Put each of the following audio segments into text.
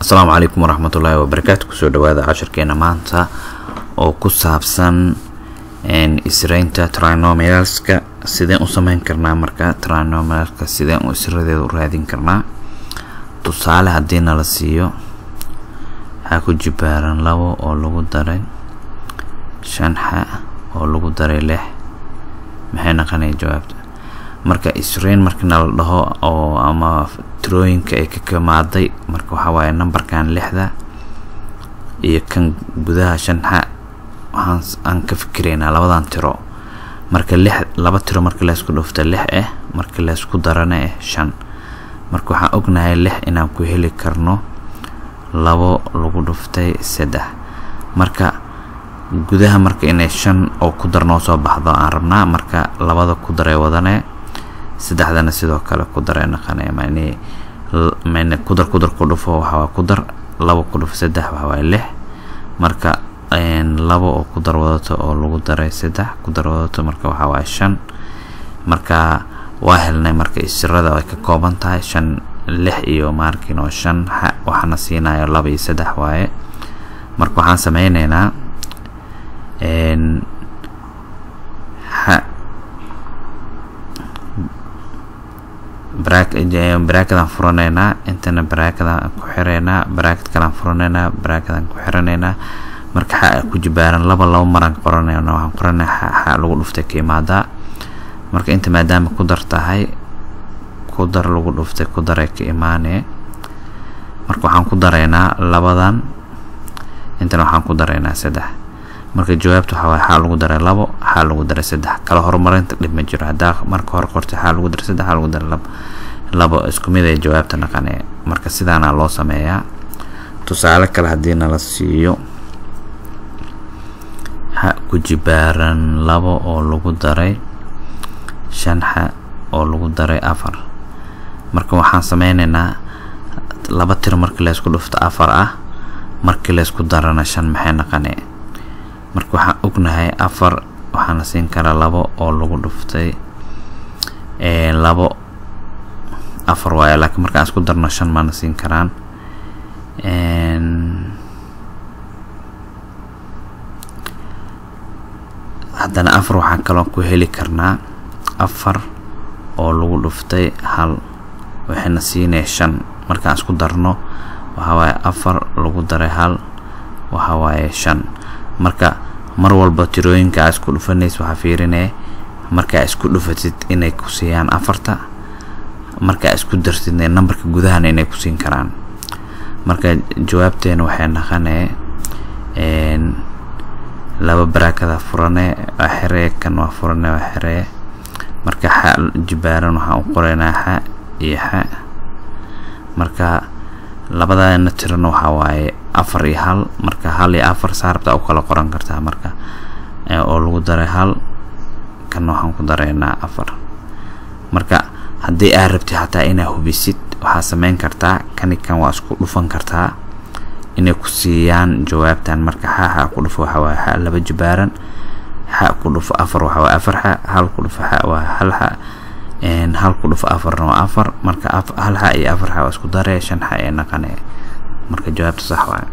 asalaamu calaykum waraxmatullaahi wabarakaatu kusoo dhawaada cashirkeena maanta oo ku saabsan isreynta trinomialska sideen u sameyn karnaa marka trinomialska sideen u isradeeda u raadin karnaa tusaale haddii nala siiyo waxaa ku jibaaran labo oo lagu daray shan xa oo lagu daray lix maxay naqanaya jawaabta marka isreyn markii nala dhaho oo ama tirooyinka ay ka kamaaday marka waxaa waaye numberkan lixda iyo kan gudaha shan xa waxaan aan ka fikiraynaa labadan tiro marka lix laba tiro marka laysku dhufta lix ah marka laysku darana ah shan marka waxaan ognahay lix inaan ku heli karno labo lagu dhuftay saddex marka gudaha marka inay shan oo ku dar noo soo baxdo aan rabnaa marka labada ku daray wadane saddexdana sidoo kale ku daray naqanaya mani mani kudar kudar ku dhufo waxawaa ku dar labo ku dhufo saddex waxawaaye lix marka labo oo ku dar wadato oo lagu daray saddex ku dar wadato marka waxaa waaye shan marka waa helnay marka isirada ay ka kooban tahay shan lix iyo maarkin oo shan waxaana siinayo laba iyo saddex waaye marka waxaan sameyneynaa xa baraakadaan furaneynaa intana baraakadaan ku xireynaa baraakad kalaan furaneynaa baraakadaan ku xiraneynaa marka xa ku jibaaran laba laba maraan qoranayna waxaan qoranay xa lagu dhuftay ka imaadaa marka inta maadaama ku dar tahay ku dar lagu dhuftay ku daray ka imaanee marka waxaan ku daraynaa labadan intana waxaan ku daraynaa saddex marka jawaabta waxaa waay xaa lagu daray labo xaa lagu daray saddex kala horumarinta dhib ma jiro haddaa marka hore qortay xaa lagu daray saddex xaa lagu daray labo labo isku mid ay jawaabta naqanee marka sidaana loo sameeyaa tusaale kale haddii nala siiyo xa ku jibaaran labo oo lagu daray shan xa oo lagu daray afar marka waxaan sameyneynaa laba tiro markii laysku dhufto afar ah markii laysku darana shan maxay naqanee marka waxaan ognahay afar waxaana siin karaa labo oo lagu dhuftay labo afar waayo laakiin markaan isku darno shan maana siin karaan haddana afar waxaan kaloo ku heli karnaa afar oo lagu dhuftay hal waxayna siinaya shan markaan isku darno waxaa waaye afar lagu daray hal waxaa waaye shan marka mar walba tirooyinka aa isku dhufanaysa waxaa fiirinaya marka aa isku dhufatid inay ku siiyaan afarta marka aa isku dartidna nambarka gudahana inay ku siin karaan marka jawaabteena waxay naqanee laba baraakada furane waa xiree kan waa furane waa xiree marka xa jibaaran waxaan u qoraynaa xa iyo xa marka labadana tirana waxaa waaye afar iyo hal marka hal iyo afar saarabta u kala qoran kartaa marka oo lagu daray hal kana waxaan ku daraynaa afar marka haddii aa rabtid xataa inaa hubisid waxaa sameyn kartaa kani kan waa isku dhufan kartaa inay ku siiyaan jawaabtan marka xa xa ku dhufo waxaa waaye xa laba jibaaran xa ku dhufo afar waxaa waaye afar xa hal ku dhufo xa waa hal xa hal ku dhufo afarna waa afar marka hal xa iyo afar xa waa isku daree shan xa ee naqanee marka jawaabta sax waaye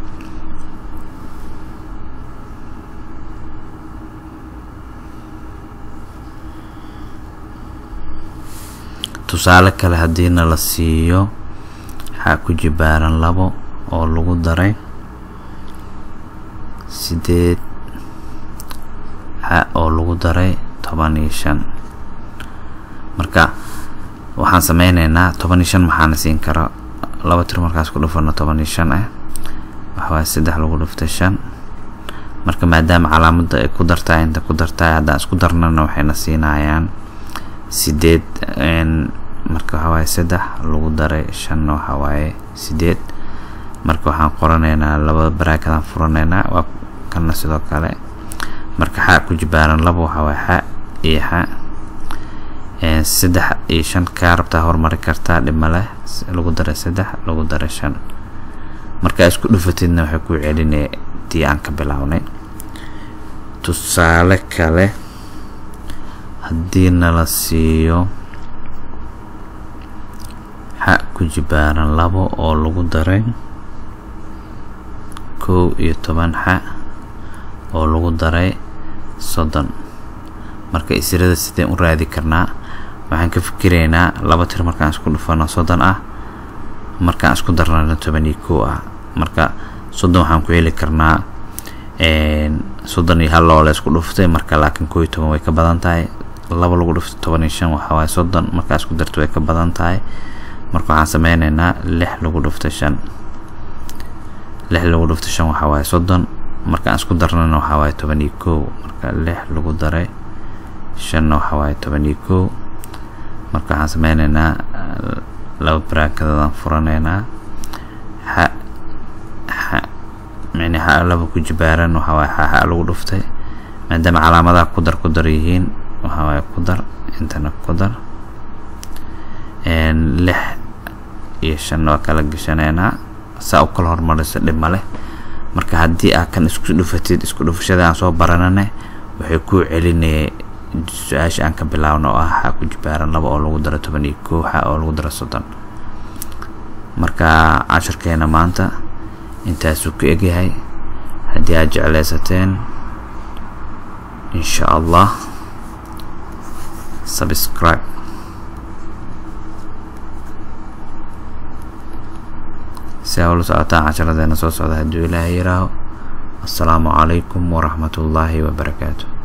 tusaale kale haddii nala siiyo waxaa ku jibaaran labo oo lagu daray sideed xa oo lagu daray toban iyo shan marka waxaan sameyneynaa toban iyo shan maxaana siin kara laba tiro markaas ku dhufano toban iyo shan ah waxawaaye saddex lagu dhuftay shan marka maadaama calaamadda ay ku dartahay inta ku dartahay haddaan isku darnana waxayna siinayaan sideed marka waxawaaye saddex lagu daray shanna waxawaaye sideed marka waxaan qoranaynaa labada baraakadaan furanaynaa waa kana sidoo kale marka xa ku jibaaran laba waxawaaye xa iyo xa saddex iyo shan kaa rabtaa horumari kartaa dhib maleh lagu daray saddex lagu daray shan markaa isku dhufatidna waxay ku celinaya tii aan ka bilownay tusaale kale haddii nala siiyo xa ku jibaaran labo oo lagu daray kow iyo toban xa oo lagu daray soddon marka isirada sideen u raadi karnaa waxaan ka fikiraynaa laba tir markaan isku dhufano soddon ah markaan isku darnana toban iyo kow ah marka soddon waxaan ku heli karnaa soddon iyo hal oo la isku dhuftay marka laakiin kow iyo toban way ka badan tahay laba lagu dhufto toban iyo shan waxaa waaye soddon markaa isku darto way ka badan tahay marka waxaan sameyneynaa lix lagu dhuftay shan lix lagu dhuftay shan waxaa waaye soddon markaan isku darnana waxaa waaye toban iyo kow marka lix lagu daray shanna waxaa waaye toban iyo kow marka waxaan sameyneynaa laba baraakadadaan furaneynaa xa xa micni xa laba ku jibaaran waxaa waaye xa xa lagu dhuftay maadaama calaamadaha ku dar ku dar yihiin waxaa waaye ku dar intana ku dar lix iyo shanna waa kala gashaneynaa saa u kala hormaraysa dhib maleh marka haddii aa kan isku dhufatid isku dhufashada aan soo baranane waxay kuu celinaya su-aasha aan ka bilaabno oo ah xaa ku jibaaran laba oo lagu daro toban iyo kow xa oo lagu daro soddon marka cashirkeena maanta intaasuu ku egyahay haddii aad jeclaysateen insha allah subscribe si aa ula socotaan casharadeena soo socda hadduu ilaahay yiraaho assalaamu calaykum waraxmat ullaahi wabarakaatu